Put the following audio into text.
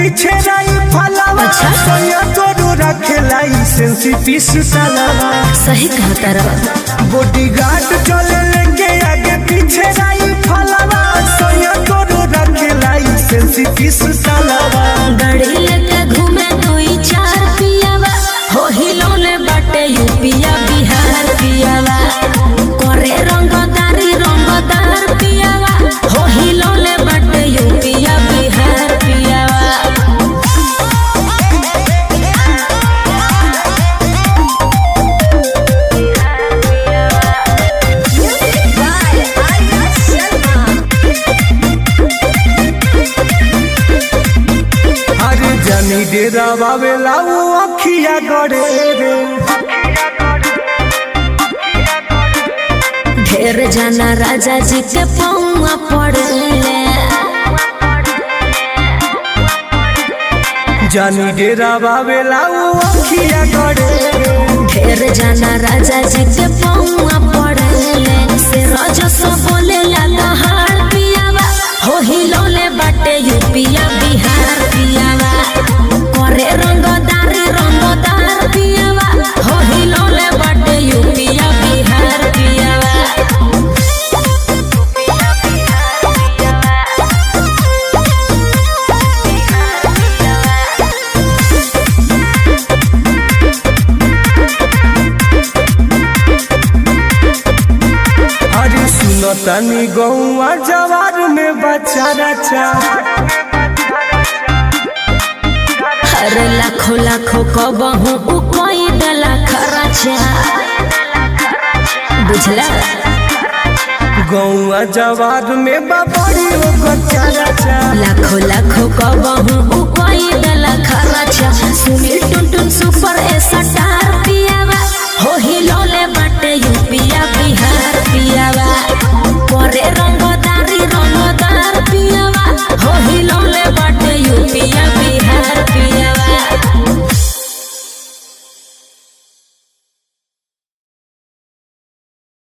पीछे रही फलावा अच्छा। सोया तोरू रखेला सेंसी पीस सालावा सही कहता रहा बॉडी गार्ड चले लेके आगे पीछे रही फलावा सोया तोरू रखेला सेंसी पीस सालावा गाड़ी लेके घूमे दुई चार पियावा हो हिलौले बाटे यूपिया बिहार पियावा करे रंगदारी रंगदार पियावा हो हिलौले बाटे यूपिया बिहार पियावा अरे जानी डेरा बाबेला वो अखिया गड़े रे ढेर जाना राजा जी के पौआ पड़ले जानी डेरा बाबेला वो अखिया गड़े रे ढेर जाना राजा जी के पौआ पड़ले से रजस बोले ला हार पियावा हो हिलौले बाटे यूपिया बिहार पियावा करे रंगदारी रंगदार पियावा हो हिलौले बाटे यूपिया बिहार पियावा अरे सुनो तनी गौआ जवार में बच्चा रचा अरे लाखो लाखो कबहू उ कोई दला खर्चा बुझला गौआ जवार में बबड़ी ओ बच्चा रचा लाखो लाखो